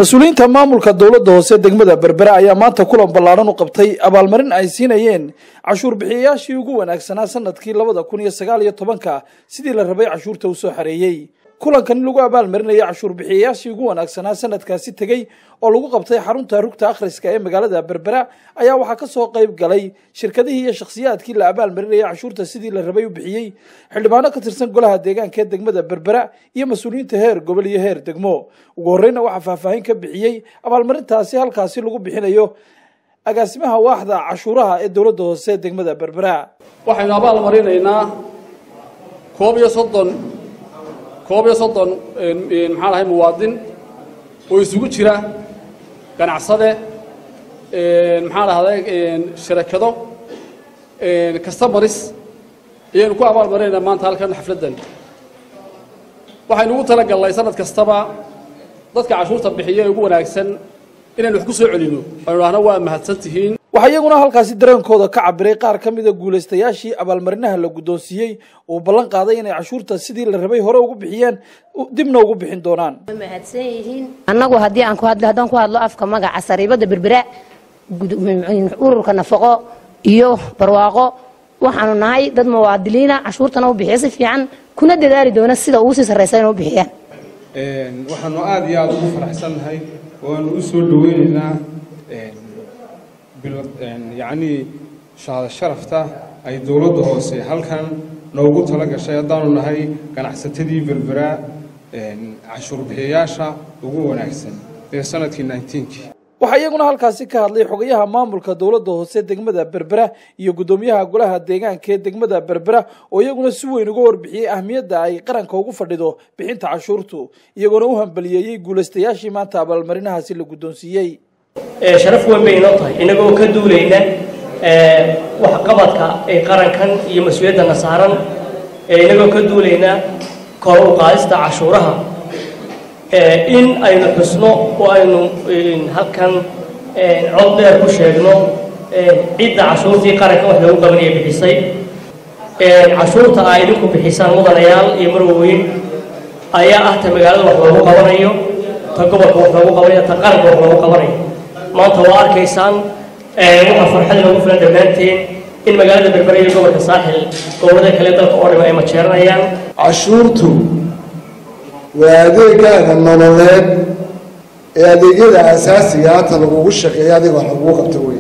mas-uuliyiinta maamulka dowladda hoose degmada berbere ayaa maanta kulan ballaadhan u qabtay abaalmarin ay siinayeen cashuur bixiyayaashii ugu wanaagsanaa sanadkii labada kun iyo sagaal iyo tobanka sidii la rabay cashuurta uu soo xareeyey kulankan lagu abaalmarinaya cashuur bixiyayaashii ugu wanaagsanaa sanadkaasi tegey oo lagu qabtay xarunta rugta akhriska ee magaalada berbera ayaa waxaa ka soo qayb galay shirkadihii iyo shakhsiyaadkii la abaalmarinaya cashuurta sidii la rabay u bixiyey xildhibaano ka tirsan golaha deegaanka ee degmada berbera iyo mas-uuliyiinta heer gobol iyo heer degmo ugu horreyna waxaa faahfaahin ka bixiyey abaalmarintaasi halkaasi lagu bixinayo agaasimaha waaxda cashuuraha ee dowladda hoose degmada berbera waxaynu abaal marinaynaa koob iyo soddon koob iyo soddon maxaan ahay muwaadin oo isugu jira ganacsade maxaan ahday sharakado customaris ayaynu ku abaal marinaynaa maanta halkan xafladdan waxaynu ugu tala galnay sanad kastaba dadka cashuurta bixiya ee ugu wanaagsan inaynu wax ku soo celinno aynu dhahno waa mahadsan tihiin waxaa iyaguna halkaasi dareenkooda ka cabiray qaar ka mida guulaystayaashii abaalmarinaha la guddoonsiiyey uu ballan qaaday inay cashuurta sidii la rabay hore ugu bixiyeen dibna ugu bixin doonaan mahadsan yihiin annagu haddii aan ku hadlo haddaan ku hadlo afka magaca sariibada berbera ururka nafaqo iyo barwaaqo waxaanu nahay dad muwaadiliina cashuurtana u bixiya si fiican kuna dadaali doona sida ugu sii sarraysa inay u bixiyaan waxaanu aada iyo aada ugu faraxsannahay waanu u soo dhaweynaynaa yacnii shahada sharafta ay dowladda hoose halkan noogu tala gashay haddaanu nahay ganacsatadii berbera cashuur bixiyayaasha ugu wanaagsan ee sanadkii ninetenkii waxaa iyaguna halkaasi ka hadlay xogayaha maamulka dowladda hoose degmada berbera iyo guddoomiyaha golaha deegaanka ee degmada berbera oo iyaguna si weyn uga warbixiyey ahmiyadda ay qaranka ugu fadhido bixinta cashuurtu iyagoona u hambaliyeeyey guulaystayaashii maanta abaalmarinahaasi la guddoonsiiyey sharaf weyn bay inoo tahay inagoo ka duulayna waxqabadka ee qarankan iyo mas-uuliyaddana saaran inagoo ka duulayna kor u qaadista cashuuraha in aynu xusno oo aynu halkan cod dheer ku sheegno cidda cashuurtii qarankan wax loogu qabanaya bixisay cashuurta aa idinku bixisaan mudanayaal iyo marwaweyn ayaa ah ta magaalada wax loogu qabanayo ta gobolka wax loogu qabanayo ta qaranka wax loogu qabanayo maanta waa arkaysaan waxaa farxad inoogu filan dhammaanteen in magaalada berbera iyo gobolka saaxil gobollada kale dalka oo dham ay majeeranayaan cashuurtu waa adeegaaga nololeed ee adeegyada asaasiga hata lagugu shaqeeya adiga wax lagugu qabto wey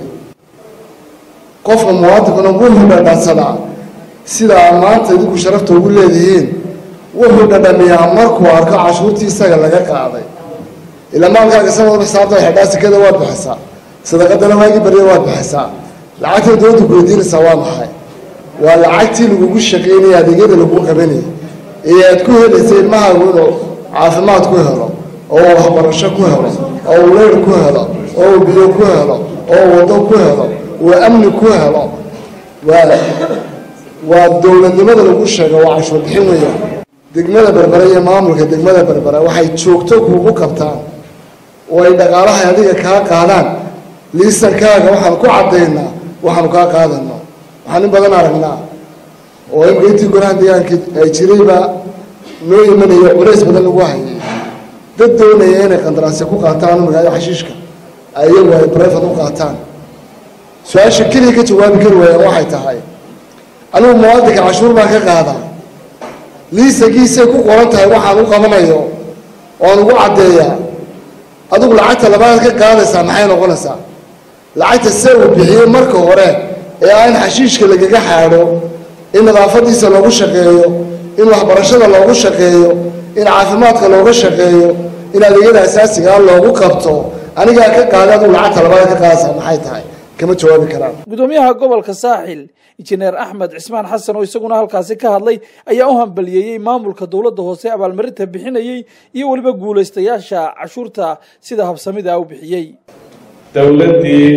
qofka muwaadinkuna wuxuu dhadhansadaa sidaa maanta idinku sharafta ugu leedihiin wuxuu dhadhamiyaa markuu arko cashuurtii isaga laga qaaday ilaa maalkaaga sanad xisaabta xidhaa sikada waad bixisaa sadaqadana waagii barya waad bixisaa lacagta dowladda ku weydiinaysaa waa maxay waa lacagtii lagugu shaqaynaya adeegyada lagu qabanayay ee aad ku helaysa ilmahaagu inuu caafimaad ku helo oo uu waxbarasho ku helo oo uu leyr ku helo oo uu biyo ku helo oo uu waddo ku helo uu amni ku helo waa waa dowladnimada lagu sheego waa cashuur bixin weeyaan degmada berbere iyo maamulka degmada berbere waxay joogto kuugu qabtaan oo ay dhaqaalaha adiga kaa qaadaan liisankaaga waxaan ku caddaynaa waxaanu kaa qaadano waxaan in badan aragnaa oo imika intii golaha deegaanka ay jirayba noo imanaya culays badan lagu hayay dad doonaya inay qandaraasya ku qaataan magaalada xashiishka ayagu ay brefad u qaataan su-aasha keliya ka jawaabi kari waayaan waxay tahay anigu muwaadinka cashuur baan ka qaadaa liisankiisay ku qoran tahay waxaan u qabanayo oan ugu caddeeyaa adigu lacagta labaad ka qaadaysaa maxay noqonaysaa lacagta se uu bixiyey marka hore ee aan xashiishka lagaga xaadho in nadaafadiisa loogu shaqeeyo in waxbarashada loogu shaqeeyo in caafimaadka looga shaqeeyo in adeegyada asaasigaa loogu qabto anigaa ka qaaday adigu lacagta labaad ka qaadaysaa maxay tahay kama jawaabi karaan gudoomiyaha gobolka saaxil injineer axmed cismaan xasan oo isaguna halkaasi ka hadlay ayaa u hambaliyeeyey maamulka dowladda hoose abaalmarinta bixinayey iyo weliba guulaystayaasha cashuurta sida habsamida u bixiyey dowladdii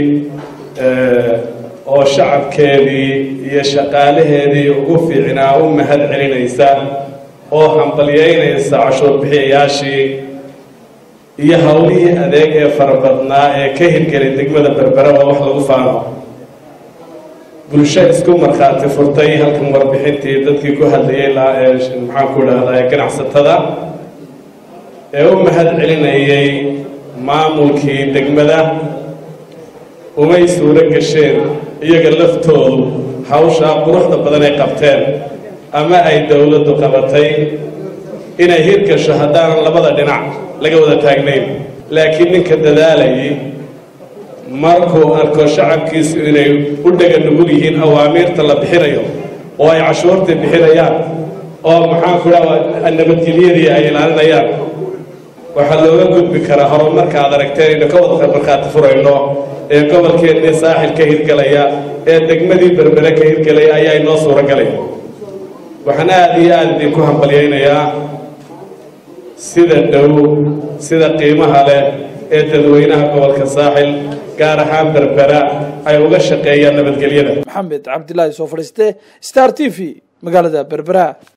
oo shacabkeedii iyo shaqaalaheedii ugu fiicnaa u mahad celinaysa oo hambalyeynaysa cashuur bixiyayaashii iyo howlihii adeeg ee farabadnaa ee ka hirgelay degmada berbera waa wax lagu faano bulsho isku markhaati furtay halkan warbixintii dadkii ku hadlayay maxaan ku idhahdaa ganacsatada ee u mahad celinayay maamulkii degmada umay suuro gasheen iyaga laftoodu hawshaa quruxda badan ay qabteen ama ay dowladdu qabatay inay hirgasho haddaanan labada dhinac laga wada taagnayn laakiin ninka dadaalayay markuu arko shacabkiisu inay u dhega nugul yihiin awaamiirta la bixinayo oo ay cashuurta bixinayaan oo maxaanku dhaha nabadgelyadii ay ilaalinayaan waxaa looga gudbi karaa horumarka aad aragteen aynu ka wada markhaati furayno ee gobolkeennii saaxil ka hirgelaya ee degmadii berbere ka hirgelaya ayaa inoo suuro galay waxaan aada iyo aada idinku hambalyaynayaa sida dhow sida qiimaha leh ee dadweynaha gobolka saaxil gaar ahaan berbera ay uga shaqeeyaan nabadgelyada maxamed cabdilaahi soo fadhiiste star t v magaalada berbera